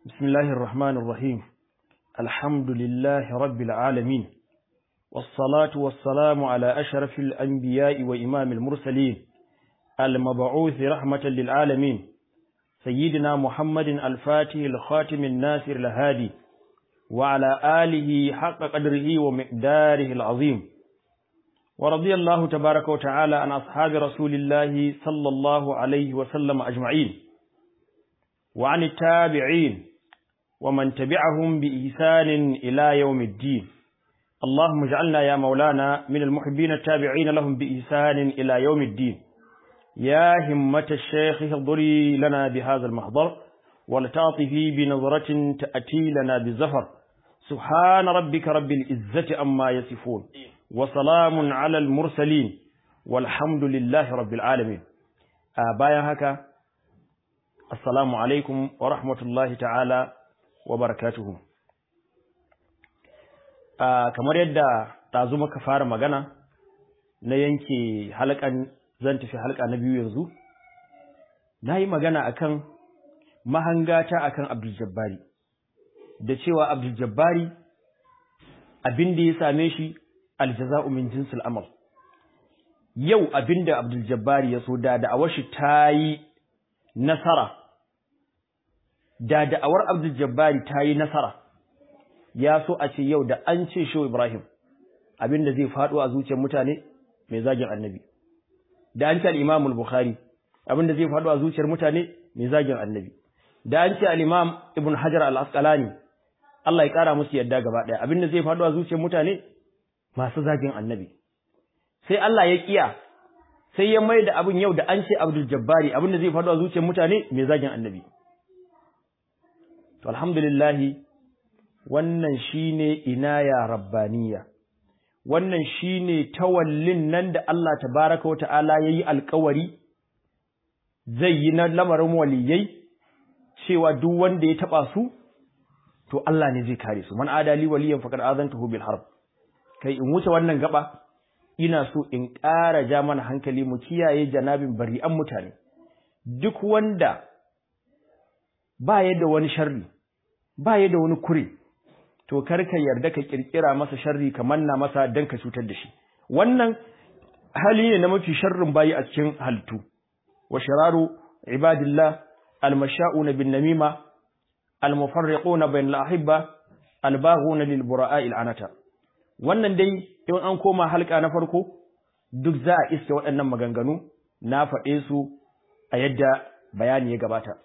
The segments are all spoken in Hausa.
بسم الله الرحمن الرحيم الحمد لله رب العالمين والصلاة والسلام على أشرف الأنبياء وإمام المرسلين المبعوث رحمة للعالمين سيدنا محمد الفاتح الخاتم الناصر الهادي وعلى آله حق قدره ومقداره العظيم ورضي الله تبارك وتعالى عن أصحاب رسول الله صلى الله عليه وسلم أجمعين وعن التابعين ومن تبعهم بإحسان إلى يوم الدين اللهم اجعلنا يا مولانا من المحبين التابعين لهم بإحسان إلى يوم الدين يا همة الشيخ اهضري لنا بهذا المحضر ولتعطفي بنظرة تأتي لنا بالزفر سبحان ربك رب العزة أما يصفون وسلام على المرسلين والحمد لله رب العالمين بايا هكا السلام عليكم ورحمة الله تعالى wa barakatuhu kamar yadda ɗazu muka fara magana na yanke halkan zan tafi halka na biyu yanzu na yi magana akan mahangata akan Abdul Jabbari da cewa Abdul Jabbari abin da ya same shi aljaza'u min jinsil amal yau abin da Abdul Jabbari ya so da da'awar shi ta yi nasara da da'awar Abdul Jabbari ta yi nasara ya so a ce yau da an ce Shehu Ibrahim abinda zai faɗo a zuciyar mutane mai zagin annabi da an ce al-Imam al-Bukhari abinda zai faɗo a zuciyar mutane mai zagin annabi da an ce al-Imam Ibn Hajar al-Asqalani Allah ya kara musu yadda gaba ɗaya abinda zai faɗo a zuciyar mutane masu zagin annabi sai Allah ya kiya sai ya mai da abin yau da an ce Abdul Jabbari abinda zai faɗo a zuciyar mutane mai zagin annabi To alhamdulillahi wannan shine inaya rabbaniya wannan shine tawallin nan da Allah tabaraka wata'ala yayi alƙawari zai yi na lamarin waliyai cewa duk wanda ya taba su to Allah ne zai kare su man adali waliyan faqad azantuhu bil harb kai in wuce wannan gaba ina so in ƙara ja mana hankali mu kiyaye janabin bari'an mutane duk wanda ba da wani sharri ba da wani kure to kar ka yarda ka kirkira masa sharri ka manna masa dan ka cutar da shi wannan hali ne na mafi sharrin bayi a cikin halittu wa shararu ibadillah almasha'una bin namima almufarriquna bain al-ahibba albaghuna lil bura'i anata wannan dai in an koma halka na farko duk za a iske waɗannan maganganu na faɗe su a yadda bayani ya gabata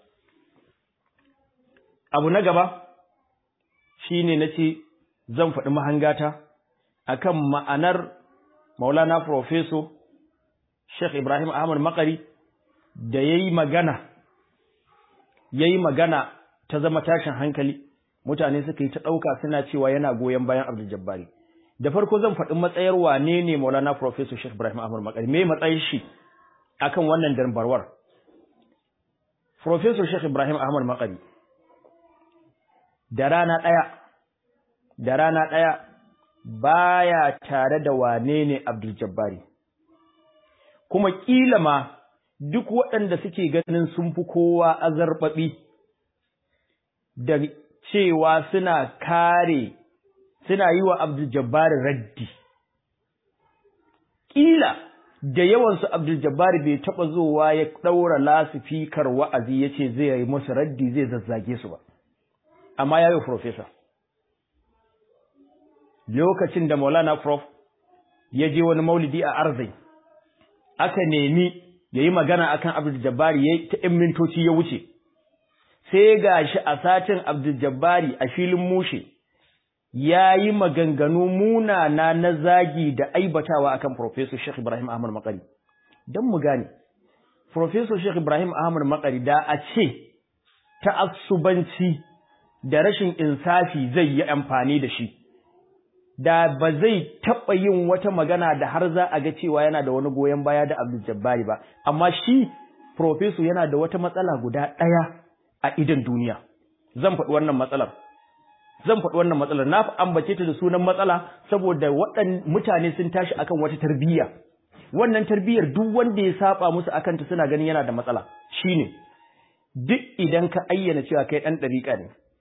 abu na gaba shine nace zan faɗi mahangata akan ma'anar Maulana Professor Sheikh Ibrahim Ahmad Makari da yayi magana yayi magana ta zama tashin hankali mutane suka yi ta ɗauka suna cewa yana goyon bayan Abdul Jabbari da farko zan faɗi matsayar wane ne Maulana Professor Sheikh Ibrahim Ahmad Makari me matsayin shi akan wannan darbarwar Professor Sheikh Ibrahim Ahmad Makari da rana ɗaya da rana ɗaya baya tare da wane ne Abdul Jabbari kuma kila ma duk waɗanda suke ganin sun fi kowa azarbaɓi da cewa suna kare suna yi wa Abdul Jabbari raddi kila da yawansu Abdul Jabbari bai taɓa zowa ya ɗaura lasifikar wa'azi ya ce zai yi musu raddi zai zazzage su ba amma ya yi profesa lokacin da maulana prof ya je wani maulidi a arzai aka nemi ya yi magana akan abdul jabbari ya ta ‘yan mintoci ya wuce sai ga shi a satin abdul jabbari a filin mushe ya yi maganganu munana na zagi da aibatawa akan professor Sheikh Ibrahim Ahmad Makari don mu gane professor Sheikh Ibrahim Ahmad Makari da a ce ta'assubanci da rashin insafi zai yi amfani da shi da ba zai taɓa yin wata magana da har za a ga cewa yana da wani goyon baya da Abdul Jabbari ba amma shi professor yana da wata matsala guda ɗaya a idan duniya zan faɗi wannan matsalar zan faɗi wannan matsalar na ambace ta da sunan matsala saboda waɗan mutane sun tashi akan wata tarbiyya wannan tarbiyyar duk wanda ya saba musu akan ta suna ganin yana da matsala shine duk idan ka ayyana cewa kai ɗan ɗariƙa ne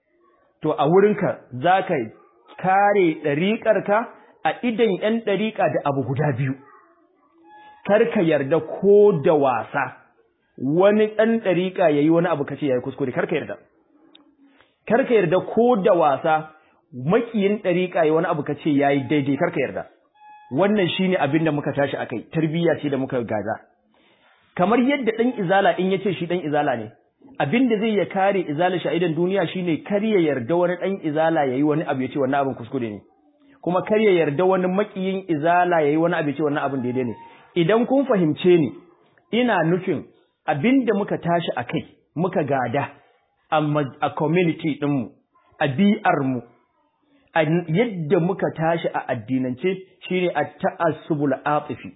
to a wurinka za ka kare ɗariƙarka a idan ‘yan ɗariƙa da abu guda biyu kar ka yarda ko da wasa wani ɗan ɗariƙa ya yi wani abu kace ya yi kuskure kar ka yarda kar ka yarda ko da wasa makiyin ɗariƙa ya wani abu kace ya yi daidai kar ka yarda wannan shine abin da muka tashi akai tarbiyya ce da muka gaza kamar yadda ɗan izala in yace shi ɗan izala ne abin da zai ya kare izala sha'idan duniya shine kar ya yarda wani ɗan izala yayi wani abu yace wannan abin kuskure ne kuma kar ya yarda wani makiyin izala yayi wani abu yace wannan abin daidai ne idan kun fahimce ni ina nufin abin da muka tashi akai muka gada a community ɗinmu a bi'armu a yadda muka tashi a addinance shine at-ta'assubul atifi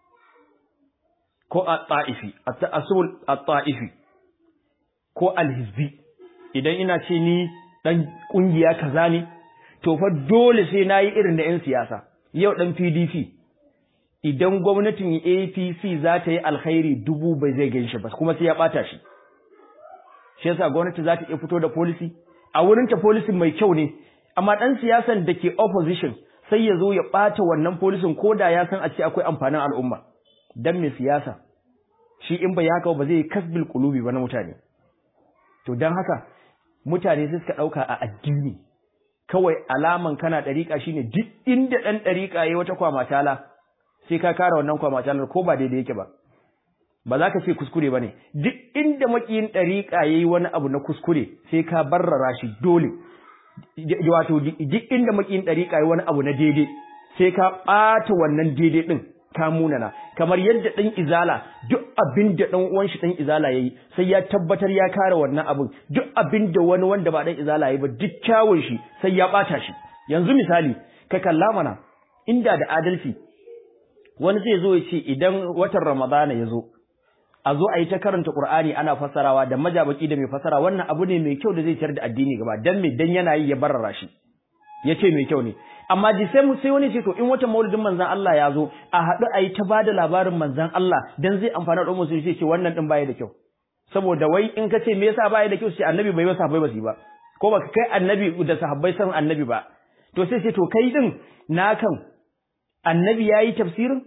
ko at-ta'ifi at-ta'assubul at-ta'ifi ko al-hizbi idan ina ce ni dan kungiya kaza ne to fa dole sai nayi irin da yan siyasa yau dan PDP idan gwamnatin APC za ta yi alkhairi dubu bai zai ganshi ba kuma sai ya bata shi shi yasa gwamnati za ta iya fito da policy a wurin ta policy mai kyau ne amma ɗan siyasan da ke opposition sai ya zo ya ɓata wannan polisin ko da ya san a ce akwai amfanin al'umma dan mai siyasa shi in bai haka ba zai kasbil kulubi ba na mutane to don haka mutane sai suka ɗauka a addini kawai alaman kana ɗariƙa shine duk inda ɗan ɗariƙa ya wata kwamatala sai ka kara wannan kwamatalar ko ba daidai yake ba ba za ka ce kuskure ba ne duk inda maƙiyin ɗariƙa ya yi wani abu na kuskure sai ka barrara shi dole wato duk inda makin dariƙa wani abu na daidai sai ka ɓata wannan daidai ɗin ka munana kamar yadda ɗan izala duk abin da ɗan uwan shi ɗan izala yayi sai ya tabbatar ya kare wannan abin duk abin da wani wanda ba ɗan izala yayi ba duk kyawun shi sai ya ɓata shi yanzu misali ka kalla mana inda da adalci wani zai zo ya ce idan watan ramadana ya zo a zo a yi ta karanta Qur'ani ana fassarawa da majabaki da mai fassara wannan abu ne mai kyau da zai ciyar da addini gaba dan me dan yana yi ya barara shi yace mai kyau ne amma ji sai sai wani ce to in wata maulidin manzon Allah ya zo a haɗu a yi ta bada labarin manzon Allah dan zai amfana da musu sai ce wannan din baya da kyau saboda wai in ka ce me yasa baya da kyau sai annabi bai masa bai basi ba ko baka kai annabi da sahabbai san annabi ba to sai sai to kai din na kan annabi yayi tafsirin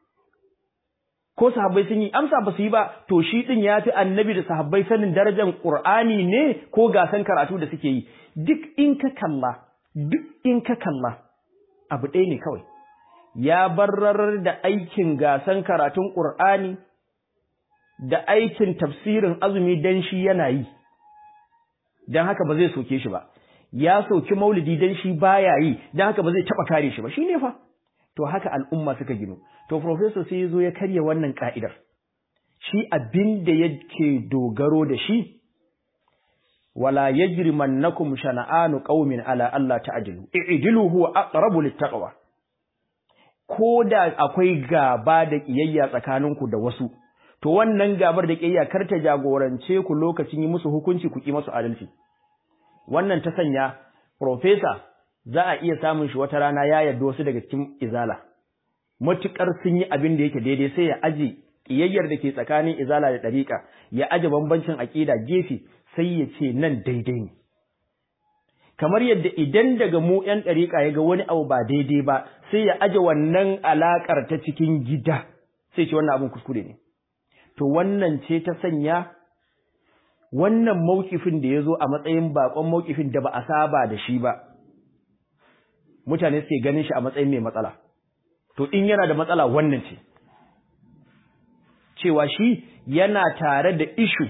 ko sahabbai sun yi amsa ba su yi ba to shi din ya fi annabi da sahabbai sanin darajar qur'ani ne ko gasan karatu da suke yi duk in ka kalla duk in ka kalla abu ɗaya ne kawai ya barrar da aikin gasan karatun qur'ani da aikin tafsirin azumi dan shi yana yi dan haka ba zai soke shi ba ya soki maulidi dan shi baya yi dan haka ba zai taba kare shi ba shine fa to haka al'umma suka ginu to professor sai ya zo ya karya wannan ka'idar shi abin da yake dogaro da shi wala yajrimannakum shana'anu qaumin ala Allah ta'dilu i'dilu huwa aqrabu littaqwa ko da akwai gaba da kiyayya tsakaninku da wasu to wannan gabar da kiyayya kar ta jagorance ku lokacin yi musu hukunci ku ki musu adalci wannan ta sanya professor za a iya samun shi wata rana ya yarda wasu daga cikin izala matukar sun yi abin da yake daidai sai ya aje kiyayyar da ke tsakanin izala da dariƙa ya aje bambancin aƙida gefe sai ya ce nan daidai ne kamar yadda idan daga mu ƴan dariƙa ya ga wani abu ba daidai ba sai ya aje wannan alaƙar ta cikin gida sai ce wannan abin kuskure ne to wannan ce ta sanya wannan mawkifin da ya zo a matsayin bakon mawkifin da ba a saba da shi ba mutane suke ganin shi a matsayin mai matsala to in yana da matsala wannan ce cewa shi yana tare da ishu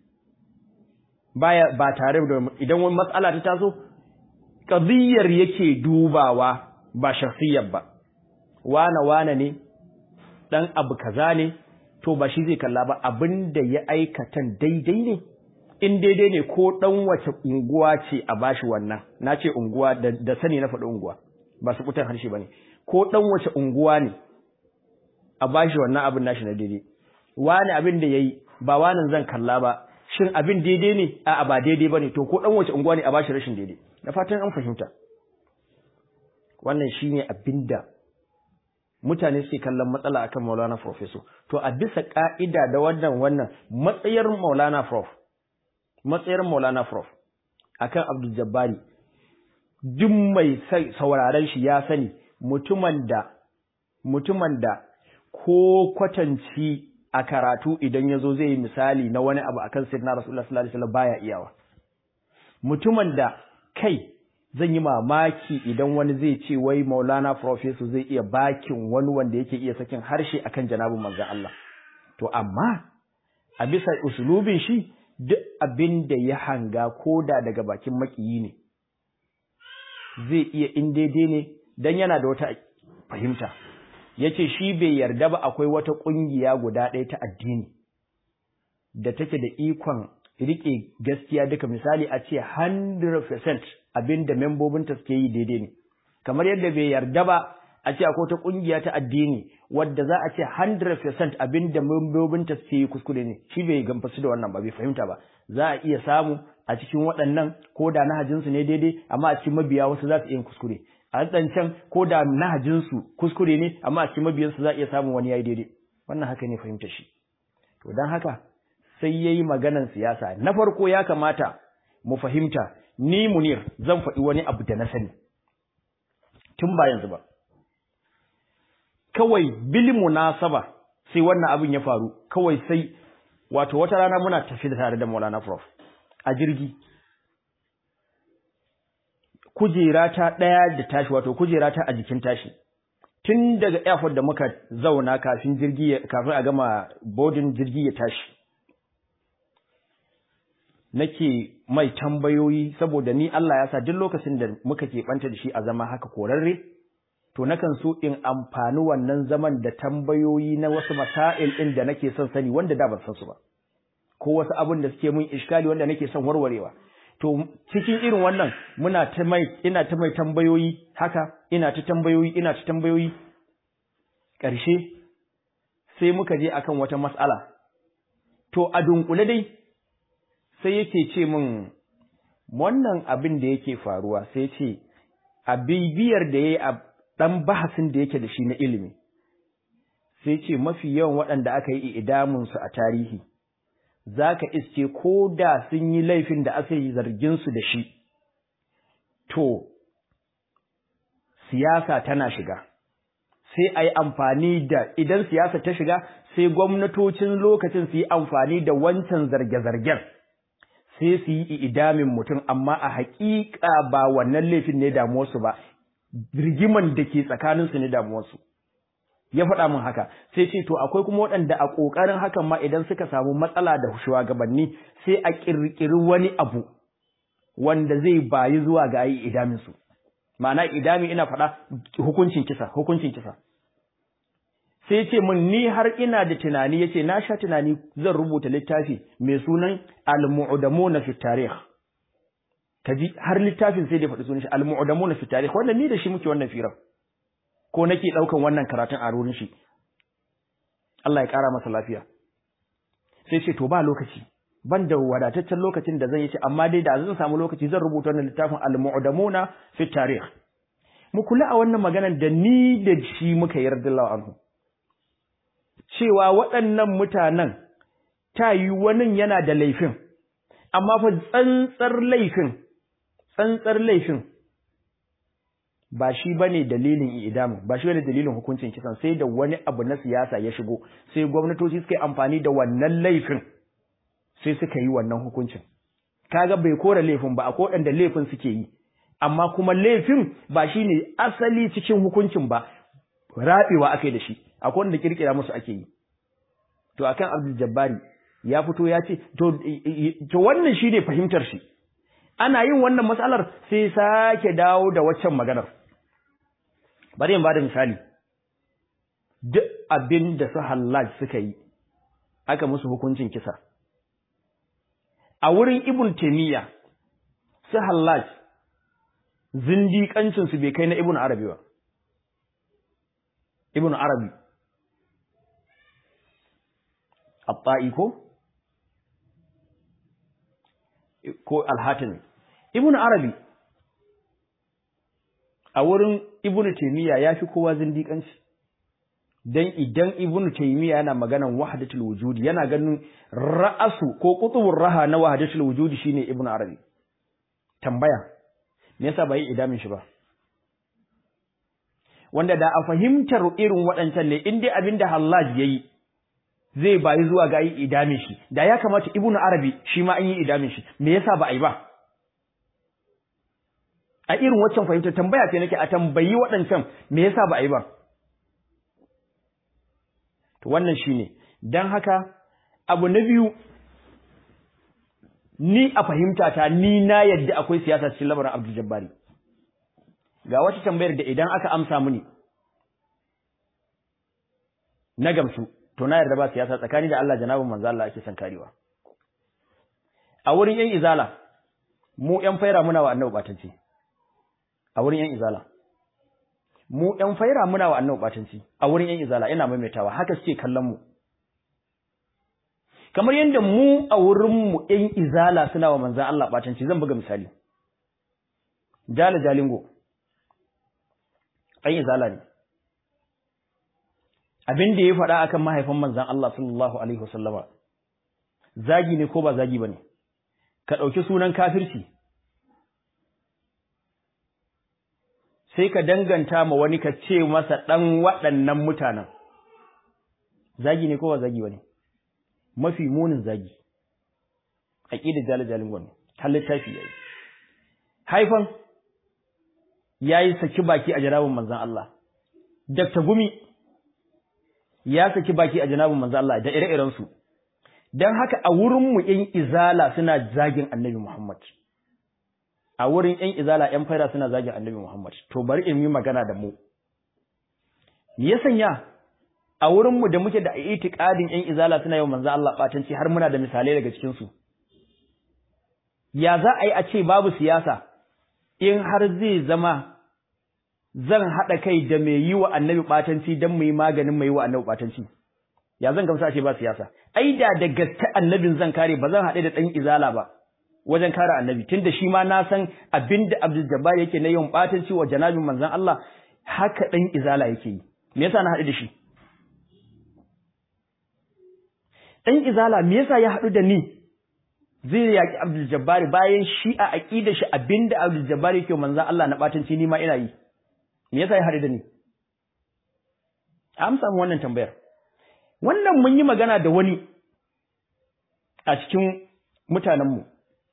baya ba tare da idan wani matsala ta taso qadiyar yake dubawa ba shakhsiyar ba wana wana ne dan abu kaza ne to ba shi zai kalla ba abinda ya aikatan daidai ne in daidai ne ko dan wace unguwa ce a bashi wannan na ce unguwa da, sani na faɗi unguwa ba su kutan harshe ba ne ko dan wace unguwa ne a bashi wannan abin nashi na daidai wani abin da ya yi ba wani zan kalla ba shin abin daidai ne a ba daidai ba ne to ko dan wace unguwa ne a bashi rashin daidai da fatan an fahimta wannan shine abin da mutane suke kallon matsala akan Maulana Professor to a bisa ka'ida da wannan wannan matsayar Maulana Prof matsayar Maulana Prof akan Abdul Jabbari duk mai sauraron shi ya sani mutumin da mutumin da ko kwatanci a karatu idan ya zo zai yi misali na wani abu akan sayyidina Rasulullah sallallahu alaihi wasallam baya iyawa mutumin da kai zan yi mamaki idan wani zai ce wai Maulana Professor zai iya bakin wani wanda yake iya sakin harshe akan janabin manzon Allah to amma a bisa usulubin shi duk abin da ya hanga koda daga bakin makiyi ne zai iya in daidai ne dan yana da wata fahimta yace shi bai yarda ba akwai wata kungiya guda ɗaya ta addini da take da ikon rike gaskiya duka misali a ce 100% abinda membobinta suke yi daidai ne kamar yadda bai yarda ba a ce akwai wata kungiya ta addini wadda za a ce 100% abinda membobinta suke yi kuskure ne shi bai gamfasu da wannan ba bai fahimta ba za a iya samu a cikin waɗannan ko da nahajinsu ne daidai amma a cikin mabiya wasu za su iya kuskure a waɗancan ko da nahajinsu kuskure ne amma a cikin mabiyansu za a iya samun wani yayi daidai wannan haka ne fahimta shi to don haka sai yayi maganan siyasa na farko ya kamata mu fahimta ni munir zan faɗi wani abu da na sani tun ba yanzu ba kawai bil munasaba sai wannan abin ya faru kawai sai wato wata rana muna tafi da tare da Maulana Prof a jirgi kujera ta ɗaya da tashi wato kujera ta a jikin tashi tun daga airport da muka zauna kafin jirgi kafin a gama boarding jirgi ya tashi nake mai tambayoyi saboda ni Allah ya sa duk lokacin da muka keɓanta da shi a zama haka korarre to nakan so in amfani wannan zaman da tambayoyi na wasu masail ɗin da nake son sani wanda da ban san su ba ko wasu abin da suke mun iskali wanda nake son warwarewa to cikin irin wannan muna ta mai ina ta mai tambayoyi haka ina ta tambayoyi ina ta tambayoyi ƙarshe sai muka je akan wata mas'ala to a dunkule dai sai yake ce min wannan abin da yake faruwa sai ce a bibiyar da yayi a dan bahasin da yake da shi na ilimi sai ce mafi yawan waɗanda aka yi idamun su a tarihi zaka iske ko da sun yi laifin da aka yi zargin su da shi to siyasa tana shiga sai a yi amfani da idan siyasa ta shiga sai gwamnatocin lokacin su yi amfani da wancan zarge-zargen sai su yi idamin mutum amma a haƙiƙa ba wannan laifin ne damuwarsu ba rigiman da ke tsakaninsu ne damuwarsu ya faɗa min haka sai ce to akwai kuma waɗanda a ƙoƙarin hakan ma idan suka samu matsala da shugabanni sai a ƙirƙiri wani abu wanda zai bayi zuwa ga yi idamin su ma'ana idami ina faɗa hukuncin kisa hukuncin kisa sai ce min ni har ina da tunani yace na sha tunani zan rubuta littafi mai sunan al-mu'damuna fi tarikh kaji har littafin sai da faɗi sunan shi al-mu'damuna fi tarikh wannan ni da shi muke wannan firar ko nake daukan wannan karatun a rurin shi Allah ya kara masa lafiya sai ce to ba lokaci ban da wadataccen lokacin da zan yi ci amma dai da zan samu lokaci zan rubuta wannan littafin al-mu'damuna fi tarikh mu kula a wannan maganar da ni da shi muka yarda Allah anhu cewa waɗannan mutanen ta yi wani yana da laifin amma fa tsantsar laifin tsantsar laifin ba shi bane dalilin idamu ba shi bane dalilin hukuncin kisan sai da wani abu na siyasa ya shigo sai gwamnatoci suka yi amfani da wannan laifin sai suka yi wannan hukuncin kaga bai kora laifin ba akwai waɗanda laifin suke yi amma kuma laifin ba shine asali cikin hukuncin ba rabewa akai da shi akwai wanda kirkira musu ake yi to akan Abdul Jabbari ya fito ya ce to to wannan shine fahimtar shi ana yin wannan matsalar sai sake dawo da waccan maganar bari in bada misali duk abin da su Hallaj suka yi aka musu hukuncin kisa a wurin Ibn Taymiyyah su Hallaj zindiƙancin su bai kai na Ibn Arabi ba Ibn Arabi Abba'i ko ko Al-Hatimi Ibn Arabi a wurin Ibn Taymiyyah yafi kowa zindiƙanci dan idan Ibn Taymiyyah yana maganan wahdatul wujudi yana ganin ra'asu ko qutubur raha na wahdatul wujudi shine Ibn Arabi tambaya me yasa ba yi idamin shi ba wanda da a fahimtar irin waɗancan ne in dai abin da Hallaj ya yi zai bayi zuwa ga yi idamin shi da ya kamata Ibn Arabi shi ma an yi idamin shi me yasa ba a yi ba a irin waccan fahimtar tambaya ce nake a tambayi waɗancan me yasa ba a yi ba to wannan shine dan haka abu na biyu ni a fahimta ta ni na yadda akwai siyasa cikin lamarin Abdul Jabbari ga wata tambayar da idan aka amsa mini na gamsu to na yarda ba siyasa tsakani da Allah janabin manzo Allah ake san karewa a wurin yan izala mu yan faira muna wa annabi batanci a wurin yan izala mu yan faira muna wa annabi batanci a wurin yan izala ina maimaitawa haka suke kallon mu kamar yadda mu a wurin mu yan izala suna wa manzo Allah batanci zan buga misali jala jalingo ɗan izala ne abin da ya faɗa akan mahaifin manzan Allah sallallahu alaihi wasallama zagi ne ko ba zagi bane ka ɗauki sunan kafirci sai ka danganta ma wani ka ce masa ɗan waɗannan mutanen zagi ne ko ba zagi bane mafi munin zagi aqidar jalajalin gwani har littafi yayi haifan ya yi saki baki a janabin manzan Allah. Dr. Gumi ya saki baki a janabin manzan Allah da ire-irensu. Don haka a wurinmu ‘yan izala suna zagin annabi Muhammad. A wurin ‘yan izala ‘yan faira suna zagin annabi Muhammad. To bari in yi magana da mu. Ya sanya a wurinmu da muke da itiƙadin ‘yan izala suna yau manzan Allah ɓatanci har muna da misalai daga cikinsu. Ya za a yi a ce babu siyasa, in har zai zama zan haɗa kai da mai yi wa annabi ɓatanci don mu yi maganin mai yi wa annabi ɓatanci ya zan gamsa ce ba siyasa ai da da gaske annabin zan kare ba zan haɗe da ɗan izala ba wajen kare annabi tunda shi ma na san abin da Abdul Jabbar yake na yin ɓatanci wa janabin manzon Allah haka ɗan izala yake yi me yasa na haɗu da shi ɗan izala me yasa ya haɗu da ni zai yaƙi Abdul Jabbar bayan shi a aqida shi abinda Abdul Jabbar yake manzon Allah na batanci ni ma ina yi me yasa ya hade da ni amsa mu wannan tambayar wannan mun yi magana da wani a cikin mutanen mu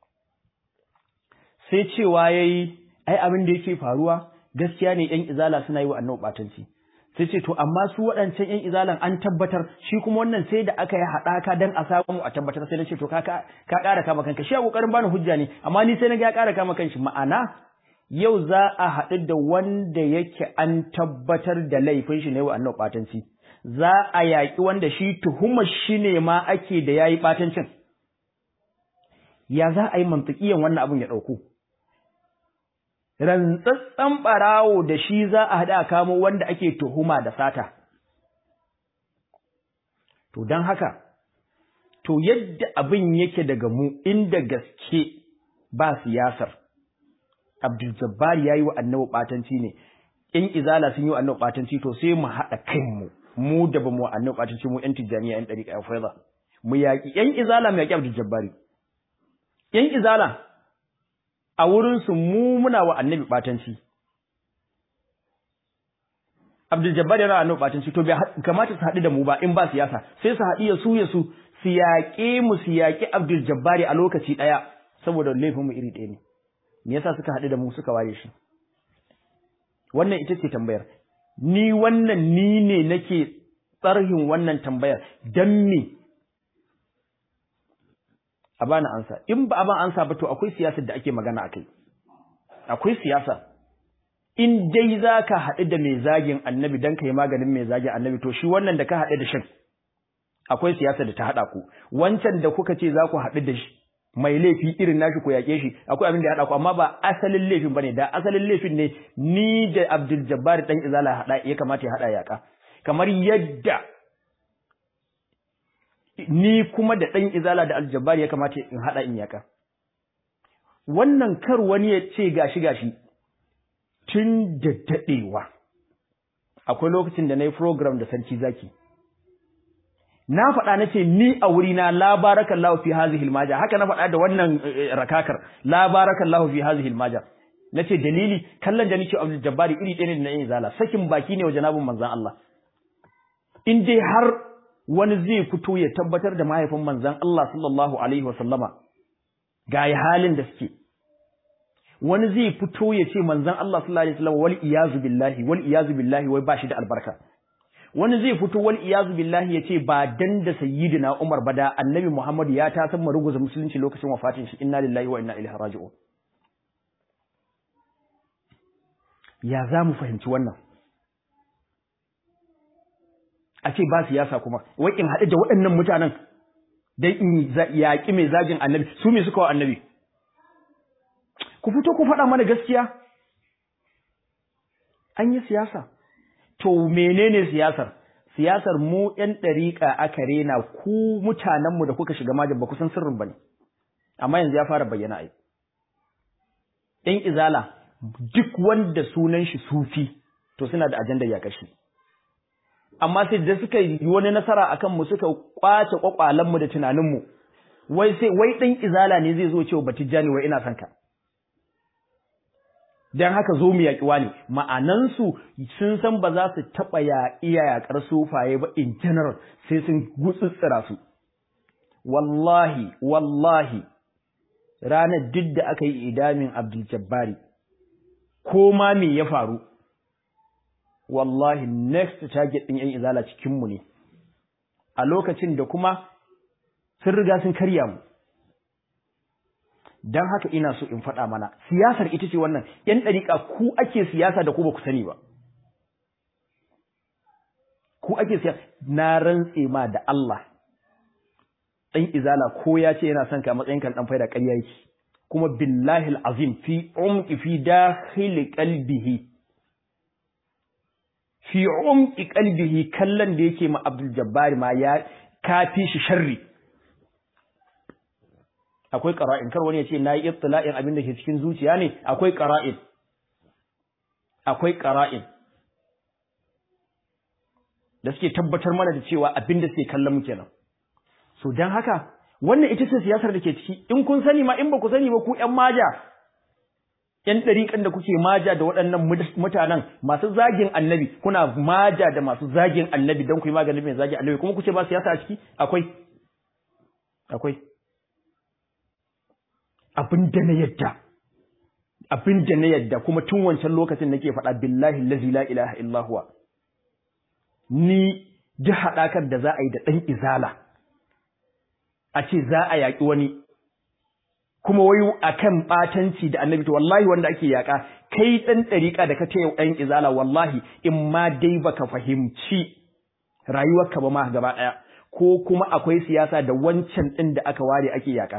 sai cewa yayi ai abin da yake faruwa gaskiya ne yan izala suna yi wa annabi batanci sai ce to amma su waɗancan ƴan izalan an tabbatar shi kuma wannan sai da aka yi haɗaka dan a samu a tabbatar sai na ce to ka ka ƙara kama kanka shi a ƙoƙarin bani hujja ne amma ni sai na ga ya ƙara kama kanshi ma'ana yau za a haɗu da wanda yake an tabbatar da laifin shi ne wa annabi ɓatanci za a yaƙi wanda shi tuhumar shi ne ma ake da yayi ɓatancin ya za a yi mantiƙiyan wannan abin ya ɗauku rantsatsen ɓarawo da shi za a haɗa kamo wanda ake tuhuma da sata. To don haka, to yadda abin yake daga mu inda gaske ba siyasar, Abdul Jabbar ya yi wa annabi ɓatanci ne, in izala sun yi wa annabi ɓatanci to sai mu haɗa kanmu, mu da ba mu wa annabi ɓatanci mu ‘yan tijjaniya ‘yan ɗariƙa ‘yan faiza. Mu yaƙi ‘yan izala mu yaƙi Abdul Jabbari. ‘Yan izala a wurinsu mu muna wa annabi ɓatanci. Abdul Jabbar yana annabi ɓatanci to bai kamata su haɗu da mu ba in ba siyasa sai su haɗu ya su ya su su yaƙe mu su yaƙi Abdul Jabbar a lokaci ɗaya saboda laifin mu iri ɗaya ne. Me yasa suka haɗu da mu suka ware shi? Wannan ita ce tambayar. Ni wannan ni ne nake tsarhin wannan tambayar dan me a bani ansa in ba a ban ansa ba to akwai siyasar da ake magana akai akwai siyasa in dai zaka haɗu da mai zagin annabi dan kai maganin mai zagin annabi to shi wannan da ka haɗu da shin akwai siyasa da ta haɗa ku wancan da kuka ce za ku haɗu da shi mai laifi irin nashi ku yaƙe shi akwai abin da ya haɗa ku amma ba asalin laifin bane da asalin laifin ne ni da Abdul Jabbar dan Izala haɗa ya kamata ya haɗa yaƙa kamar yadda ni kuma da ɗan izala da aljabbar ya kamata in haɗa in yaka. Wannan kar wani ya ce gashi gashi tun da daɗewa. Akwai lokacin da na yi program da sarki zaki. na faɗa na ce ni a wuri na la barakallahu fi hadhihi almaja haka na faɗa da wannan rakakar la barakallahu fi hadhihi almaja nace dalili kallon da nake Abdul Jabbari iri ɗaya ne da na yin zala sakin baki ne wa janabin manzon Allah in dai har wani zai fito ya tabbatar da mahaifin manzon Allah sallallahu alaihi wasallama ga halin da suke wani zai fito ya ce manzon Allah sallallahu alaihi wasallam wal iyazu billahi wal iyazu billahi wai bashi da albarka wani zai fito wal iyazu billahi ya ce ba dan da sayyidina Umar ba da annabi Muhammad ya ta san maruguza musulunci lokacin wafatin shi inna lillahi wa inna ilaihi raji'un ya za mu fahimci wannan a ce ba siyasa kuma wai in haɗu da waɗannan mutanen dan in yaƙi mai zagin annabi su me suka wa annabi ku fito ku faɗa mana gaskiya an yi siyasa to menene siyasar siyasar mu ƴan ɗariƙa aka rena ku mutanenmu da kuka shiga majin ba ku san sirrin ba ne amma yanzu ya fara bayyana ai ƴan izala duk wanda sunan shi sufi to suna da ajandar ya kashi amma sai da suka yi wani nasara akan mu suka kwace kwakwalen mu da tunanin mu wai sai wai dan izala ne zai zo cewa batijani wai ina son ka dan haka zo mu yaƙi wani ma'anan su sun san ba za su taɓa ya iya yaƙar sufaye ba in general sai sun gutsutsura su wallahi wallahi ranar duk da aka yi idamin Abdul Jabbari ko ma me ya faru wallahi next target din yan izala cikin mu ne a lokacin da kuma sun riga sun karya mu dan haka ina so in faɗa mana siyasar ita ce wannan yan ɗariƙa ku ake siyasa da ku ba ku sani ba ku ake siyasa na rantse ma da Allah ɗan izala ko ya ce yana son ka matsayin kan ɗan faida ƙarya yake kuma billahi azim fi umqi fi dakhil qalbihi fi umqi qalbihi kallon da yake ma Abdul Jabbar ma ya kafi shi sharri akwai qara'in kar wani ya ce nayi ittila'in abin da ke cikin zuciya ne akwai qara'in akwai qara'in da suke tabbatar mana da cewa abin da suke kallon mu kenan so dan haka wannan ita ce siyasar da ke ciki in kun sani ma in ba ku sani ba ku ƴan maja ƴan ɗariƙan da kuke maja da waɗannan mutanen masu zagin annabi kuna maja da masu zagin annabi don ku yi maganin mai zagin annabi kuma kuce ba siyasa a ciki akwai akwai abin da na yadda abin da na yadda kuma tun wancan lokacin nake faɗa billahi allazi la ilaha illa huwa ni duk haɗakar da za a yi da ɗan izala a ce za a yaƙi wani kuma wai akan ɓatanci da annabi to wallahi wanda ake yaƙa kai ɗan ɗariƙa da ka taya ɗan izala wallahi in ma dai baka fahimci rayuwarka ba ma gaba ɗaya ko kuma akwai siyasa da wancan ɗin da aka ware ake yaƙa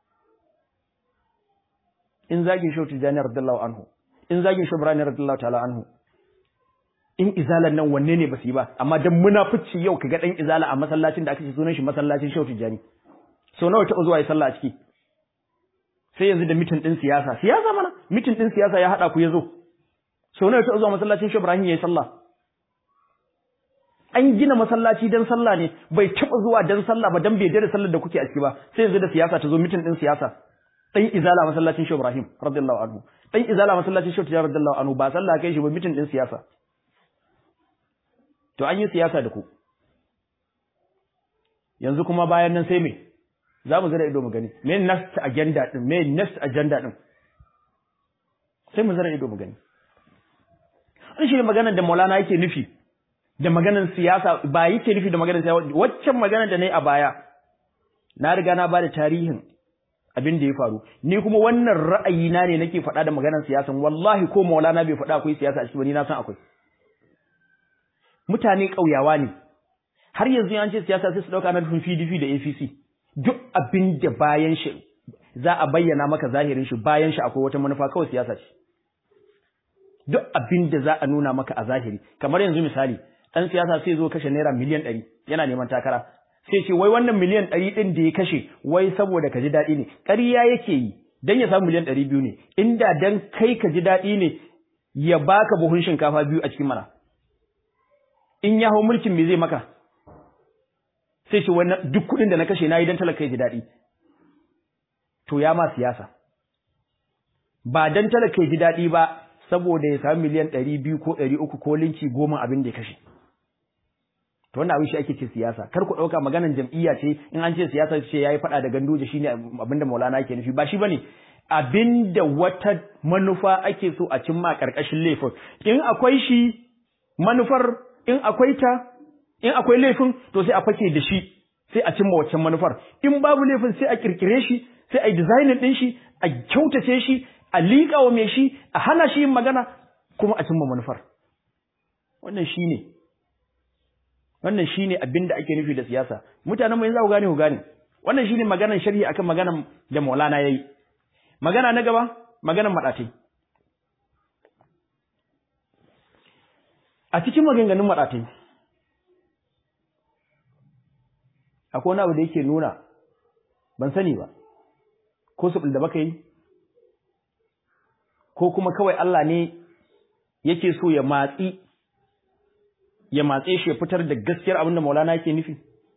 in zagin shau tijjani radiyallahu anhu in zagin shau ibrahim radiyallahu ta'ala anhu in izalan nan wanne ne ba su yi ba amma dan munafici yau kaga dan izala a masallacin da aka ce sunan shi masallacin shau tijjani so nawa taɓa zuwa yi sallah a ciki sai yanzu da mitin din siyasa siyasa mana mitin din siyasa ya hada ku yazo so nawa taɓa zuwa masallacin shau ibrahim yayi sallah an gina masallaci dan sallah ne bai taɓa zuwa dan sallah ba dan bai da sallar da kuke a ciki ba sai yanzu da siyasa ta zo mitin din siyasa dan izala masallacin Shehu Ibrahim radiyallahu anhu dan izala masallacin Shehu Tijjar radiyallahu anhu ba sallah kai shi ba mitin din siyasa to an yi siyasa da ku yanzu kuma bayan nan sai me za mu zira ido mu gani me next agenda din me next agenda din sai mu zira ido mu gani an shi maganar da Maulana yake nufi da maganar siyasa ba yake nufi da maganar siyasa waccan maganar da nayi a baya na riga na bada tarihin abin da ya faru ni kuma wannan ra'ayina ne nake faɗa da maganar siyasan wallahi ko maulana bai faɗa akwai siyasa a cikin ni na san akwai mutane ƙauyawa ne har yanzu an ce siyasa sai su ɗauka na nufin PDP da APC duk abin da bayan shi za a bayyana maka zahirin shi bayan shi akwai wata manufa kawai siyasa ce duk abin da za a nuna maka a zahiri kamar yanzu misali ɗan siyasa sai zo kashe naira miliyan ɗari yana neman takara sai ce wai wannan miliyan ɗari ɗin da ya kashe wai saboda ka ji daɗi ne ƙarya yake yi dan ya samu miliyan ɗari biyu ne inda dan kai ka ji daɗi ne ya baka buhun shinkafa biyu a cikin mana in ya hau mulkin me zai maka sai shi wannan duk kuɗin da na kashe nayi dan talaka ya ji daɗi to ya ma siyasa ba dan talaka ya ji daɗi ba saboda ya samu miliyan ɗari biyu ko ɗari uku ko linki goma abin da ya kashe to wannan abin shi ake ce siyasa kar ku ɗauka maganan jam'iyya ce in an ce siyasa ce yayi faɗa da ganduje shine abinda Maulana yake nufi ba shi bane abinda wata manufa ake so a cimma karkashin laifin in akwai shi manufar in akwai ta in akwai laifin to sai a fake da shi sai a cimma waccan manufar in babu laifin sai a kirkire shi sai a yi designing din shi a kyautace shi a liƙa wa mai shi a hana shi yin magana kuma a cimma manufar wannan shine wannan shine abin da ake nufi da siyasa mutanen mu yanzu ku gane ku gane wannan shine maganar sharhi akan maganar da Maulana yayi magana na gaba maganar madatai a cikin maganganun madatai akwai wani abu da yake nuna ban sani ba ko su da baka yi ko kuma kawai Allah ne yake so ya matsi ya matse shi ya fitar da gaskiyar abin da Maulana yake nufi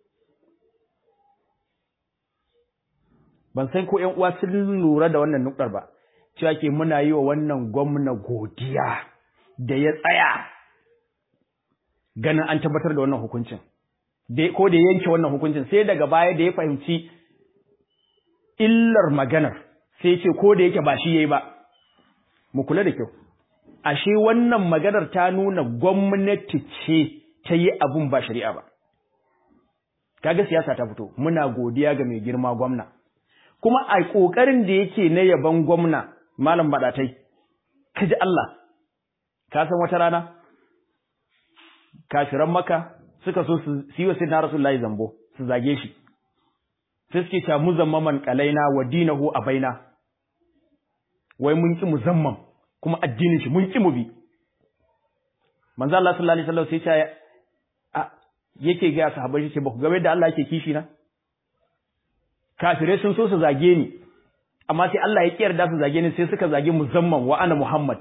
ban san ko ƴan uwa sun lura da wannan nukar ba cewa ke muna yi wa wannan gwamna godiya da ya tsaya ganin an tabbatar da wannan hukuncin ko da yanke wannan hukuncin sai daga baya da ya fahimci illar maganar sai ce ko da yake ba shi yayi ba mu kula da kyau ashe wannan maganar ta nuna gwamnati ce ta yi abun ba shari'a ba kaga siyasa ta fito muna godiya ga mai girma gwamna kuma a kokarin da yake na yaban gwamna malam badatai kaji Allah ka san wata rana kafiran maka suka so su yi wa sayyidina rasulullahi zambo su zage shi sai suke ta muzammaman kalaina wa dinahu abaina wai mun ki muzamman kuma addinin shi mun ki mu bi manzo Allah sallallahu alaihi wasallam sai ya a yake ga sahabbai ce ba ku ga da Allah yake kishi na kafirai sun so su zage ni amma sai Allah ya kiyar da su zage ni sai suka zage muzamman wa ana Muhammad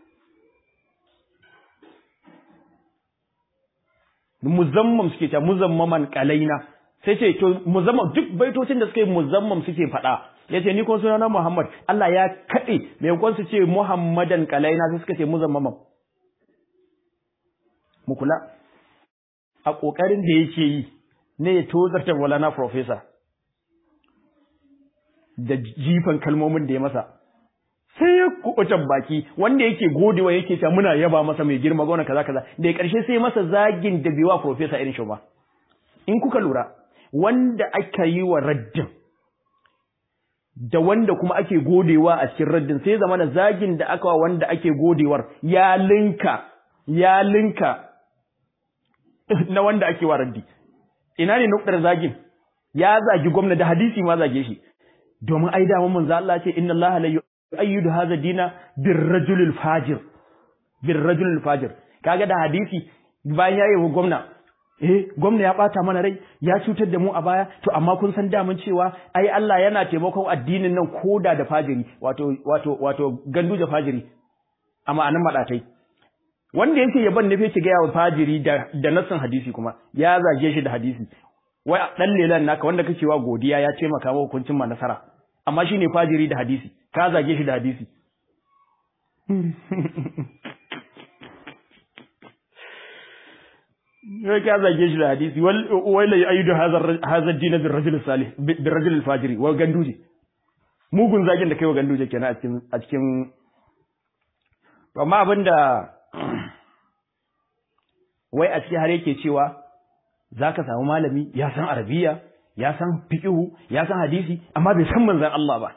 muzammam suke ta muzammaman kalaina sai ce to muzammam duk baitocin da suka yi muzammam suke faɗa yace ni ko sunana Muhammad Allah ya kade mai kon su ce Muhammadan kalaina sai suka ce muzammaman mu kula a kokarin da yake yi ne ya tozarta walana professor da jifan kalmomin da ya masa sai ya kuɓutan baki wanda yake godewa yake ta muna yaba masa mai girma gona kaza kaza da ya ƙarshe sai masa zagin da biwa professor irin shi ba in kuka lura wanda aka yi wa raddin da wanda kuma ake godewa a cikin raddin sai zama da zagin da aka wa wanda ake godewar ya linka ya linka na wanda ake wa raddi ina ne nukdar zagin ya zagi gwamna da hadisi ma zage shi domin ai da mun manzo Allah ce inna Allah la yu'ayyidu hadha dina birrajulil fajir birrajulil fajir kaga da hadisi bayan yayi wa gwamna eh gwamna ya bata mana rai ya cutar da mu a baya to amma kun san damun cewa ai Allah yana taimakon addinin nan koda da fajiri wato wato wato gandu da fajiri a ma'anan madatai wanda yake yaban ne fake ga yawa fajiri da da nassin hadisi kuma ya zage shi da hadisi wai dan lelan naka wanda kake wa godiya ya ce maka hukuncin ma nasara amma shine fajiri da hadisi ka zage shi da hadisi Wai ka zage shi da hadisi wai la ayyudu hazar dina bin rajul salih bin rajul fajiri wa ganduje mugun zagin da kai wa ganduje kenan a cikin a cikin amma abinda wai a cikin har yake cewa zaka samu malami ya san arabiya ya san fiqhu ya san hadisi amma bai san manzon Allah ba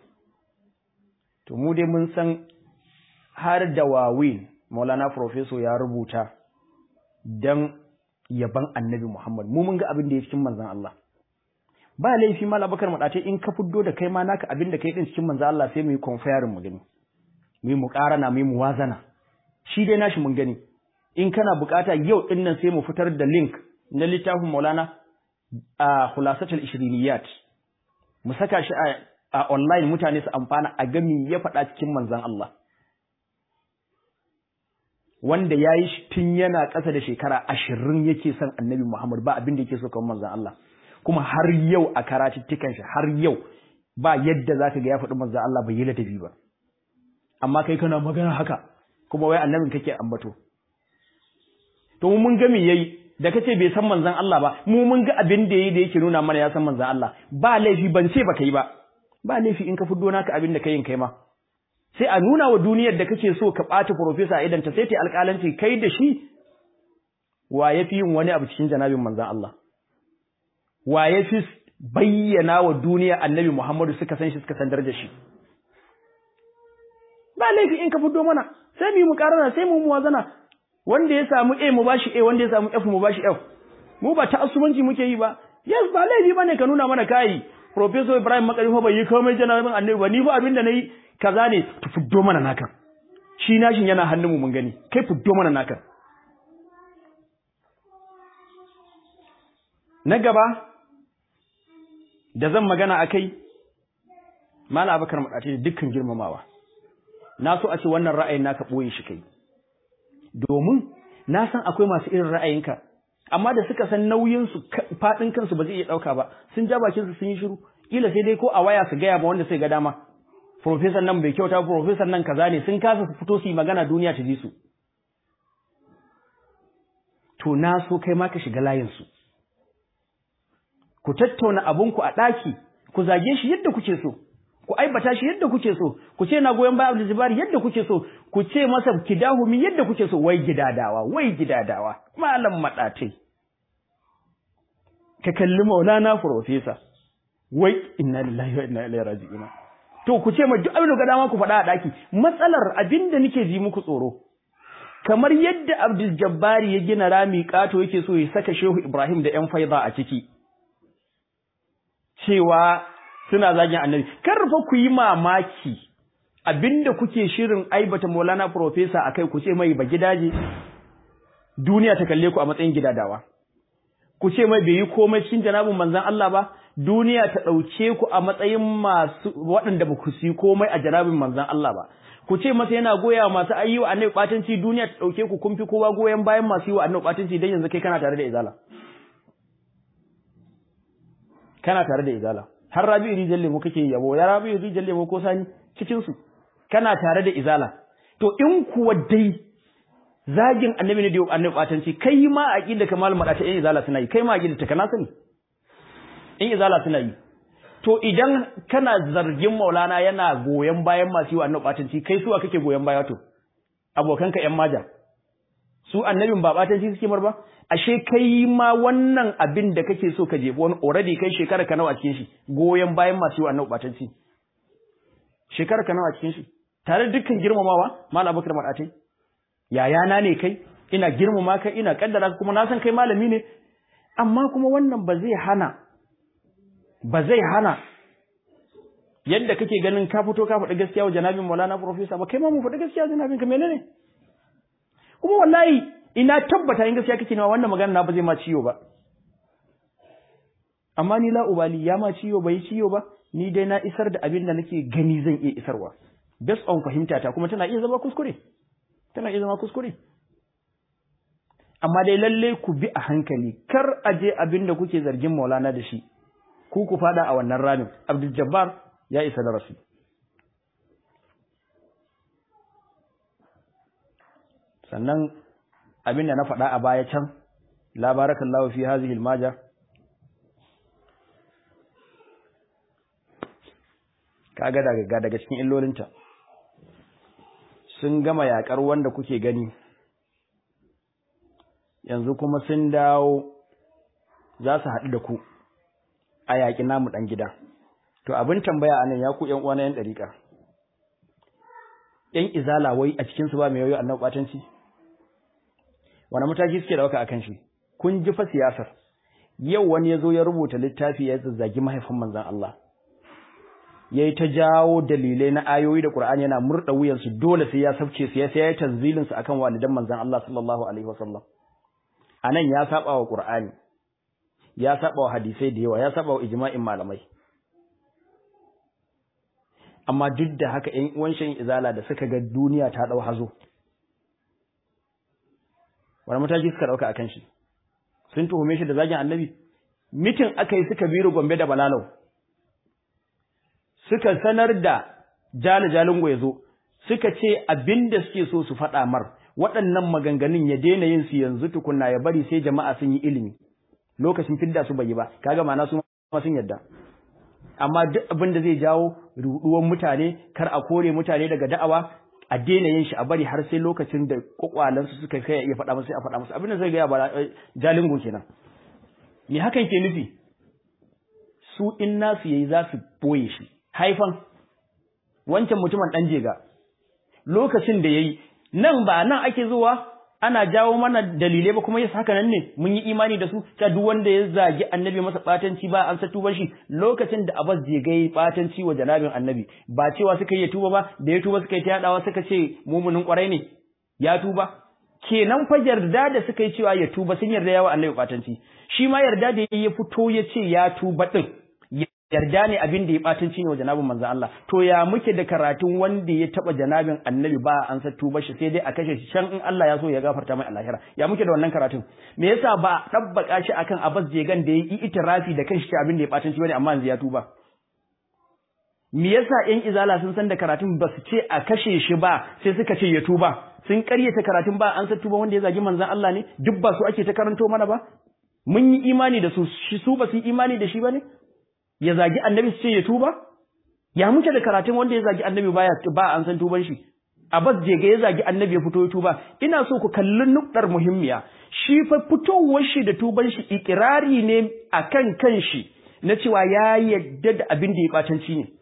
to mu dai mun san har da wawin Maulana Professor ya rubuta dan yaban Annabi Muhammad mu mun ga abin da ya cikin manzon Allah ba laifi mal Abubakar madace in ka fiddo da kai ma naka abin da kai din cikin manzon Allah sai mu yi comparing mu gani mu yi muqarana mu yi muwazana shi dai nashi mun gani in kana bukata yau din nan sai mu fitar da link na littafin Maulana a khulasatul ishriniyat mu saka shi a online mutane su amfana a gami ya faɗa cikin manzon Allah wanda ya yi tun yana ƙasa da shekara ashirin yake son annabi Muhammad ba abin da yake so kamar manzan Allah kuma har yau a karatuttukan shi har yau ba yadda za ka ga ya faɗi manzan Allah bai yi ladabi ba amma kai kana magana haka kuma wai annabin kake ambato to mun ga me yayi da kace bai san manzan Allah ba mu mun ga abin da yayi da yake nuna mana ya san manzan Allah ba laifi ban ce baka yi ba ba laifi in ka fiddo naka abin da kai kai ma sai a nuna wa duniyar da kake so ka ɓata profesa idan ta sai ta alƙalanci kai da shi wa ya fi yin wani abu cikin janabin manzan Allah wa ya fi bayyana wa duniya annabi Muhammadu suka san shi suka san darajar shi ba laifi in ka fito mana sai mu yi mu karana sai mu muwazana wanda ya samu A mu bashi A wanda ya samu F mu bashi F mu ba ta asubanci muke yi ba yes ba laifi bane ka nuna mana kai Professor Ibrahim Makari fa bai yi komai janabin annabi ba ni fa abin da nayi kaza ne to fuddo mana naka shi nashin yana hannunmu mun gani kai fuddo mana naka na gaba da zan magana akai mala abakar madace dukkan girmamawa na so a ce wannan ra'ayin naka boye shi kai domin na san akwai masu irin ra'ayinka amma da suka san nauyin su fadin kansu ba zai iya dauka ba sun ja bakin su sun yi shiru kila sai dai ko a waya su gaya ba wanda sai ga dama professor nan bai kyauta professor nan kaza ne sun kasa su fito su yi magana duniya ta ji su to na so kai ma ka shiga layin su ku tattauna abunku a ɗaki ku zage shi yadda kuke so ku aibata shi yadda kuke so ku ce na goyon bayan Abdul Jabbar yadda kuke so ku ce masa kidahumi yadda kuke so wai gidadawa wai gidadawa malam madatai ka kalli Maulana professor wai inna lillahi wa inna ilaihi raji'un to ku ce ma duk abin da ga dama ku faɗa a ɗaki matsalar abin da nake ji muku tsoro kamar yadda Abdul Jabbari ya gina rami kato yake so ya saka Shehu Ibrahim da ƴan faiza a ciki cewa suna zagin annabi kar fa ku yi mamaki abinda kuke shirin aibata Maulana professor akai ku ce mai ba gidaje duniya ta kalle ku a matsayin gidadawa ku ce mai bai yi komai cikin janabin manzon Allah ba duniya ta ɗauke ku a matsayin masu waɗanda ba ku yi komai a janabin manzan Allah ba ku ce masa yana goya masu ayi wa annabi ɓatanci duniya ta ɗauke ku kun fi kowa goyon bayan masu yi wa annabi ɓatanci dan yanzu kai kana tare da izala kana tare da izala har rabi rijal lemo kake yabo ya rabi rijal lemo ko sani cikin su kana tare da izala to in kuwa dai zagin annabi ne da annabi ɓatanci kai ma aqida kamal madata in izala suna yi kai ma aqida ta kana sani in izala suna yi to idan kana zargin maulana yana goyon bayan masu yi wa annabi batanci kai suwa kake goyon baya to abokanka yan maja su annabin ba batanci suke mar ba ashe kai ma wannan abin da kake so ka jefi wani already kai shekara ka nawa a cikin shi goyon bayan masu yi wa annabi batanci shekara ka nawa a cikin shi tare dukkan girmamawa malam abubakar madatai yayana ne kai ina girmama ka ina kaddara kuma na san kai malami ne amma kuma wannan ba zai hana ba zai hana yadda kake ganin ka fito ka faɗi gaskiya wa janabin Maulana Professor ba kai ma mu faɗi gaskiya janabin ka menene kuma wallahi ina tabbata in gaskiya kake nawa wannan magana na ba zai ma ciyo ba amma ni la ubali ya ma ciyo bai ciyo ba ni dai na isar da abin da nake gani zan iya isarwa based on fahimta ta kuma tana iya zama kuskure tana iya zama kuskure amma dai lalle ku bi a hankali kar a je abin da kuke zargin Maulana da shi ku ku fada a wannan ramin Abdul Jabbar ya isa da rasu sannan abin da na faɗa a baya can la barakallahu fi hadhihi almaja kaga daga daga cikin illolinta sun gama yakar wanda kuke gani yanzu kuma sun dawo za su haɗu da ku a yaƙi namu ɗan gida. To abin tambaya anan ya ku ‘yan uwa na ‘yan ɗariƙa. ‘Yan izala wai a cikinsu ba mai yoyo annan ɓatanci? Wani mataki suke ɗauka a kan shi? Kun ji fa siyasar. Yau wani ya zo ya rubuta littafi ya zazzagi mahaifin manzan Allah. Ya yi ta jawo dalilai na ayoyi da Ƙur'ani yana murɗa wuyansu dole sai ya sabce su ya sai ya yi tanzilinsu akan walidan manzan Allah sallallahu alaihi wasallam. A nan ya saɓa wa Ƙur'ani. ya saba wa hadisai da yawa ya saba wa ijma'in malamai amma duk da haka ƴan uwan shan izala da suka ga duniya ta dau hazo wani mataki suka dauka akan shi sun tuhume shi da zagin annabi mitin aka yi suka biro gombe da balalau suka sanar da jali jalingo ya zo suka ce abinda suke so su faɗa mar waɗannan maganganun ya daina yin su yanzu tukunna ya bari sai jama'a sun yi ilimi lokacin fidda su bai yi ba kaga ma'ana su ma sun yadda amma duk abin da zai jawo ruduwan mutane kar a kore mutane daga da'awa a daina yin shi a bari har sai lokacin da kwakwalansu suka kai ya faɗa musu a faɗa musu abin da zai ga ba jalingo kenan me hakan ke nufi su in nasu yayi za su boye shi haifan wancan mutumin dan jega lokacin da yayi nan ba nan ake zuwa ana jawo mana dalilai ba kuma yasa haka nan ne mun yi imani da su ta duk wanda ya zagi annabi masa batanci ba an sa tuba shi lokacin da Abbas je gai batanci wa janabin annabi ba cewa suka yi tuba ba da ya tuba suka yi ta yadawa suka ce mumunin kwarai ne ya tuba kenan fa yarda da suka yi cewa ya tuba sun yarda yawa annabi batanci shi ma yarda da ya fito ya ce ya tuba din yarda ne abin da ya batanci ne wa janabin manzon Allah to ya muke da karatun wanda ya taba janabin annabi ba an sa tuba shi sai dai a kashe shi can in Allah ya so ya gafarta mai alahira ya muke da wannan karatun me yasa ba dabbaka shi akan Abbas Jegan da ya yi itirafi da kanshi abin da ya batanci bane amma yanzu ya tuba me yasa ƴan izala sun san da karatun ba su ce a kashe shi ba sai suka ce ya tuba sun karyata karatun ba an sa tuba wanda ya zagi manzon Allah ne duk ba su ake ta karanto mana ba mun yi imani da su su ba su yi imani da shi ba ne ya zagi annabi su ce ya tuba ya muke da karatun wanda ya zagi annabi baya ba an san tuban shi Abbas je ga ya zagi annabi ya fito ya tuba ina so ku kalli nukdar muhimmiya shi fa fitowar shi da tuban shi ikirari ne akan kanshi na cewa ya yadda da abin da ya batanci ne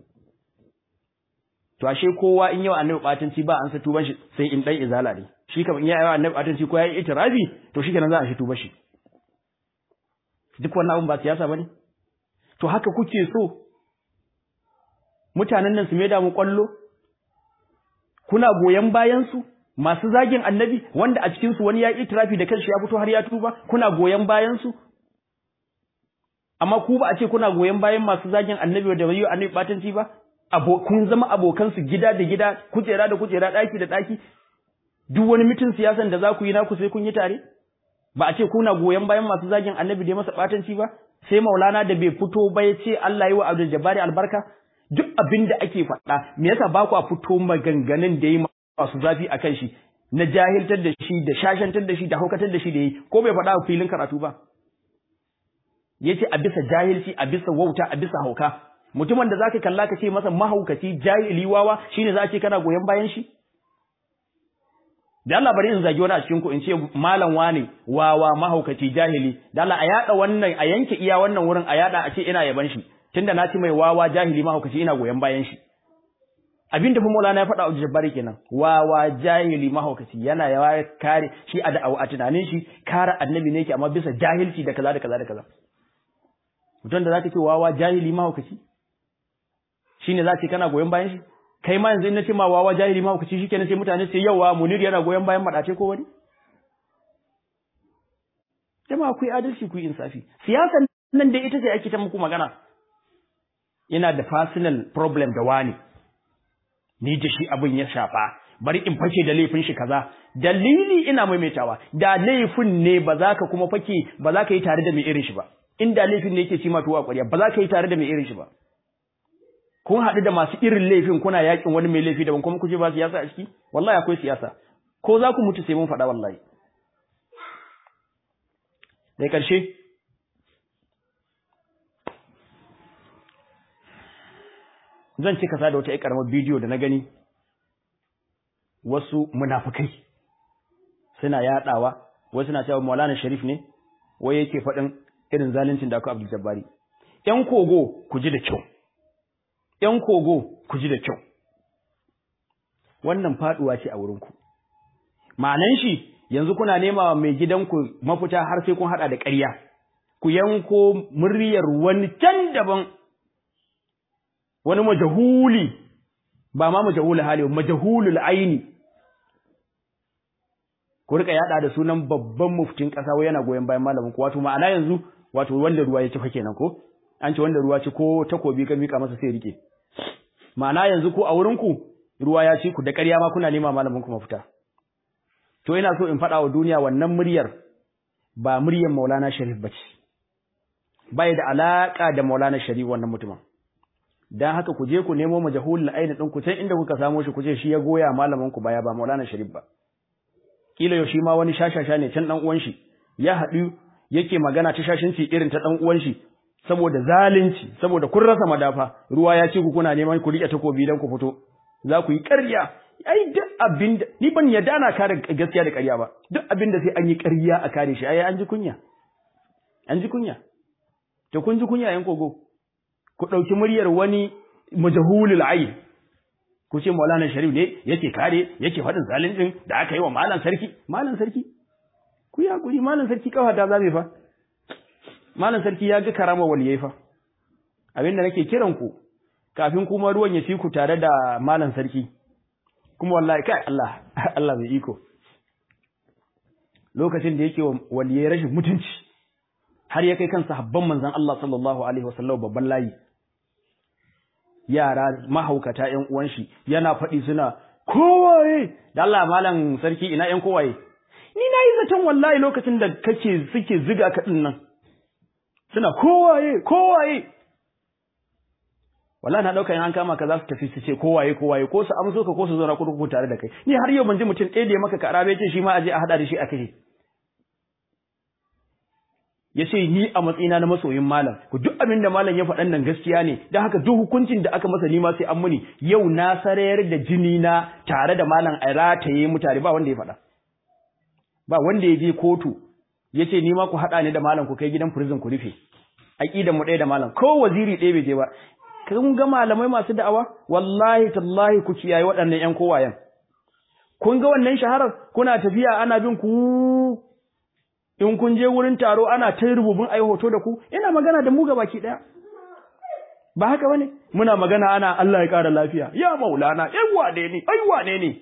to ashe kowa in yau annabi batanci ba an san tuban shi sai in dan izala ne shi kam in ya yawa annabi batanci ko ya yi itirafi to shi kenan za a shi tuba shi duk wannan abun ba siyasa bane to haka kuke so mutanen nan su maida mu kwallo kuna goyen bayan su masu zagin annabi wanda a cikin su wani ya yi itirafi da kanshi ya fito har ya tuba kuna goyen bayan su amma ku ba a ce kuna goyen bayan masu zagin annabi da bai annabi batanci ba kun zama abokan su gida da gida kujera da kujera daki da daki duk wani mitin siyasan da za ku yi naku sai kun yi tare ba a ce kuna goyen bayan masu zagin annabi da masa batanci ba sai maulana da bai fito ba ya ce Allah yi wa Abdul Jabbari albarka duk abin da ake faɗa me yasa ba ku a fito maganganun da yi masu zafi a kan shi na jahiltar da shi da shashantar da shi da haukatar da shi da yi ko bai faɗa a filin karatu ba ya ce a bisa jahilci a bisa wauta a bisa hauka mutumin da zaka kalla ka ce masa mahaukaci jahili wawa shine za a ce kana goyon bayan shi da Allah bari in zagi wani a cikin ku in ce malam wane wawa mahaukaci jahili da Allah a yada wannan a yanke iya wannan wurin a yada a ce ina yaban shi tunda na ci mai wawa jahili mahaukaci ina goyon bayan shi abin da Maulana ya faɗa a Jabbari kenan wawa jahili mahaukaci yana yawa kare shi a da a tunanin shi kare annabi ne yake amma bisa jahilci da kaza da kaza da kaza mutum da zaka ce wawa jahili mahaukaci shine za ce kana goyon bayan shi kai ma yanzu in na ce ma wawa jahili ma kuci shikenan sai mutane sai yawa munir yana goyon bayan madace ko wani jama'a ku yi adalci ku yi insafi siyasan nan dai ita ce ake ta muku magana ina da personal problem da wani ni da shi abin ya shafa bari in fake da laifin shi kaza dalili ina maimaitawa da laifin ne ba za ka kuma fake ba za ka yi tare da mai irin shi ba inda laifin ne yake ci ma tuwa ƙwarya ba za ka yi tare da mai irin shi ba kun haɗu da masu irin laifin kuna yakin wani mai laifi daban kuma kuje ba siyasa a ciki wallahi akwai siyasa ko za ku mutu sai mun faɗa wallahi da ƙarshe zan cika sa da wata ƙaramar bidiyo da na gani wasu munafukai suna yaɗawa wasu na cewa maulana sharif ne wai yake faɗin irin zaluncin da aka abdul jabbari ƴan kogo ku ji da kyau ‘yan kogo ku ji da kyau, wannan faɗuwa ce a wurinku. Ma'anan shi yanzu kuna nema wa mai gidanku mafita har sai kun haɗa da ƙarya, ku yanko muryar wani can daban, wani majahuli, ba ma majahuli hali, majahulul aini. Ku rika yaɗa da sunan babban muftin ƙasa wai yana goyon bayan malamin ku, wato ma'ana yanzu wato wanda ruwa ya ci fa kenan ko? An ce wanda ruwa ci ko takobi ka mika masa sai rike. ma'ana yanzu ku a wurinku ruwa ya ci ku da ƙarya ma kuna nema malamin ku mafita to ina so in faɗa wa duniya wannan muryar ba muryar Maulana Sharif bace bai da alaka da Maulana Sharif wannan mutumin dan haka ku je ku nemo majahulul aini din ku can inda kuka samo shi ku ce shi ya goya malamin ku baya ba Maulana Sharif ba kila yau shi ma wani shashasha ne can dan uwan shi ya haɗu yake magana ta shashinci irin ta dan uwan shi saboda zalunci saboda kun rasa madafa ruwa ya ce ku kuna neman ku rike takobi dan ku fito za ku yi ƙarya ai duk abin da ni ban yarda ana kare gaskiya da ƙarya ba duk abin da sai an yi ƙarya a kare shi ai an ji kunya an ji kunya to kun ji kunya yan kogo ku ɗauki muryar wani majahulul ayn ku ce Maulana Sharif ne yake kare yake faɗin zaluncin da aka yi wa malam sarki malam sarki ku yi hakuri malam sarki kafa ta zabe fa malam sarki ya ga karama waliyai fa abinda nake kiran ku kafin kuma ruwan ya fi ku tare da malam sarki kuma wallahi kai Allah Allah mai iko lokacin da yake waliyai rashin mutunci har ya kai kan sahabban manzon Allah sallallahu alaihi wasallam babban layi yara mahaukata ƴan uwan shi yana faɗi suna kowaye da Allah malam sarki ina ƴan kowaye ni nayi zaton wallahi lokacin da kake suke ziga ka din nan suna kowaye kowaye wallahi na dauka in an kama ka za su tafi su ce kowaye kowaye ko su amso ka ko su zauna kurkuku tare da kai ni har yau ban ji mutum ɗaya da ya maka karabe ce shi ma aje a hada da shi a kai ya ce ni a matsayina na masoyin malam ku duk abin da malam ya faɗan nan gaskiya ne don haka duk hukuncin da aka masa ni ma sai an muni yau na sarayar da jini na tare da malam a rataye mutane ba wanda ya faɗa ba wanda ya je kotu ya ce ni ma ku haɗa ni da malam ku kai gidan prison ku rufe aƙidan mu ɗaya da malam ko waziri ɗaya bai je ba kun ga malamai masu da'awa wallahi tallahi ku kiyaye waɗannan ƴan kowayen kun ga wannan shaharar kuna tafiya ana bin ku in kun je wurin taro ana ta rububin ai hoto da ku ina magana da mu ga baki daya ba haka bane muna magana ana Allah ya ƙara lafiya ya maulana ai wane ne ai wane ne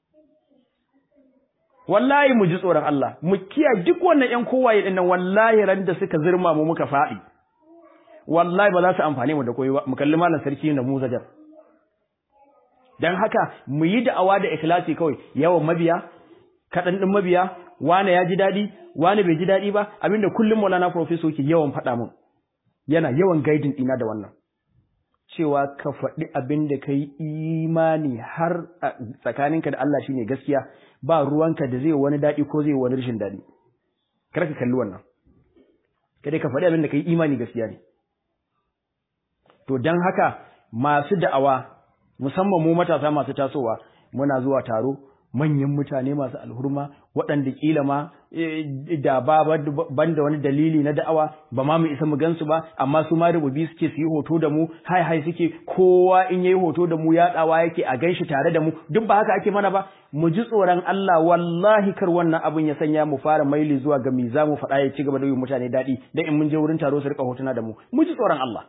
wallahi mu ji tsoron Allah mu kiyaye duk wannan ƴan kowaye din nan wallahi ran da suka zirma mu muka faɗi wallahi ba za su amfane mu da koyi ba mu kalli malam sarki da mu zajar dan haka mu yi da'awa da ikhlasi kawai yawan mabiya kaɗan ɗin mabiya wane ya ji daɗi wane bai ji daɗi ba abinda kullum Maulana Professor ke yawan faɗa mun yana yawan guiding ɗina da wannan cewa ka faɗi abin da ka yi imani har tsakaninka da Allah shine gaskiya ba ruwanka da zai wani daɗi ko zai wani rashin daɗi kar ka kalli wannan kada ka faɗi abin da ka yi imani gaskiya ne to don haka masu da'awa musamman mu matasa masu tasowa muna zuwa taro manyan mutane masu alhurma waɗanda kila ma da ba ban da wani dalili na da'awa ba ma mu isa mu gansu ba amma su ma rububi suke su yi hoto da mu hai hai suke kowa in yayi hoto da mu yaɗawa yake a ganshi tare da mu duk ba haka ake mana ba mu ji tsoron Allah wallahi kar wannan abin ya sanya mu fara maili zuwa ga mi za mu faɗa ya ci gaba da yi mutane daɗi dan in mun je wurin taro su rika hotuna da mu mu ji tsoron Allah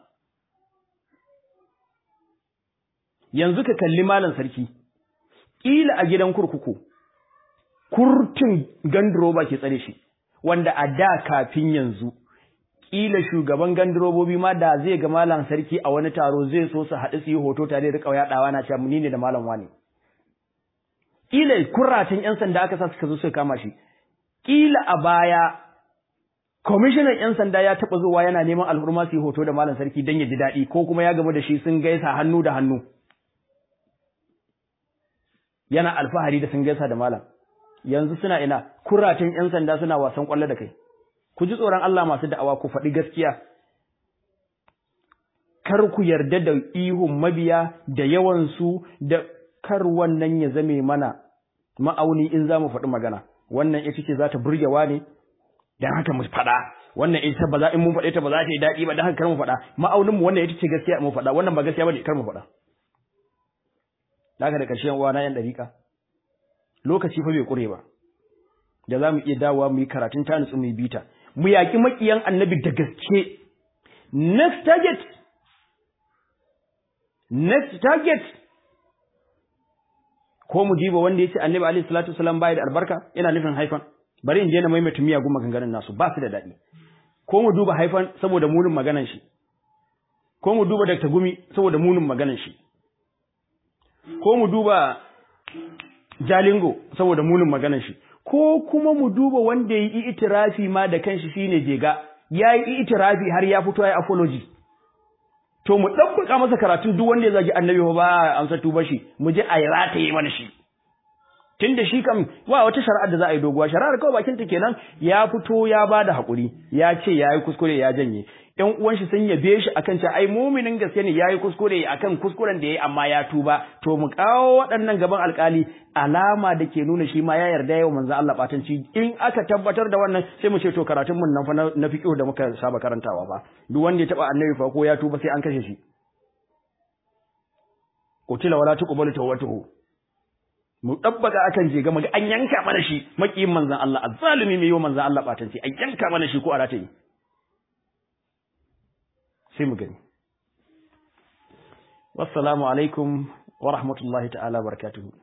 yanzu ka kalli malam sarki ƙila a gidan kurkuku kurtun gandiroba ke tsare shi wanda a da kafin yanzu ƙila shugaban gandirobobi ma da zai ga malam sarki a wani taro zai so su haɗu su yi hoto tare da ƙauya ɗawa na cewa ni ne da malam wani ƙila kuratan ƴan sanda aka sa suka zo suka kama shi ƙila a baya kwamishinan ƴan sanda ya taɓa zuwa yana neman alhurma su yi hoto da malam sarki don ya ji daɗi ko kuma ya gamu da shi sun gaisa hannu da hannu yana alfahari da sun gaisa da malam yanzu suna ina kuratun ƴan sanda suna wasan kwallo da kai ku ji tsoron Allah masu da'awa ku faɗi gaskiya kar ku yarda da ihun mabiya da yawan su da kar wannan ya zame mana ma'auni in za mu faɗi magana wannan ita ce za ta burgewa ne dan haka mu faɗa wannan ita ba za in mun faɗe ta ba za ta yi daɗi ba dan haka kar mu faɗa ma'aunin mu wannan ita ce gaskiya mu faɗa wannan ba gaskiya bane kar mu faɗa daga da ƙarshen uwa na yan dariƙa lokaci fa bai ƙure ba da za mu iya dawowa mu yi karatun ta nutsu mu yi bita mu yaƙi maƙiyan annabi da gaske next target next target ko mu diba wanda ya ce annabi alaihi salatu wasalam bai da albarka yana nufin haifan bari in je na maimaita miyagun maganganun nasu ba su da daɗi ko mu duba haifan saboda munin maganan shi ko mu duba Dr. Gumi saboda munin maganan shi ko mu duba Jalingo saboda munin maganan shi ko kuma mu duba wanda ya yi itirafi ma da kanshi shine jega ya yi itirafi har ya fito ya yi apology to mu ɗabbaka masa karatun duk wanda ya zagi annabi ba a amsa tuba shi mu je a yi rataye mana shi tunda shi kam wa wata shari'ar da za a yi doguwa shari'ar kawai bakin ta kenan ya fito ya ba da haƙuri ya ce ya yi kuskure ya janye ƴan uwan shi sun yabe shi akan cewa ai muminin gaske ne ya yi kuskure akan kuskuren da ya yi amma ya tuba to mu kawo waɗannan gaban alƙali alama da ke nuna shi ma ya yarda yau manzo Allah batanci in aka tabbatar da wannan sai mu ce to karatun mun nan fa na fiqh da muka saba karantawa ba duk wanda ya taba annabi fa ko ya tuba sai an kashe shi qutila wala tuqbalu tawbatuhu mu dabbaka akan je ga mu an yanka mana shi makiyin manzon Allah azzalimi mai yau manzon Allah batanci an yanka mana shi ko a rataye sai mu gani wassalamu alaikum wa rahmatullahi ta'ala barakatuhu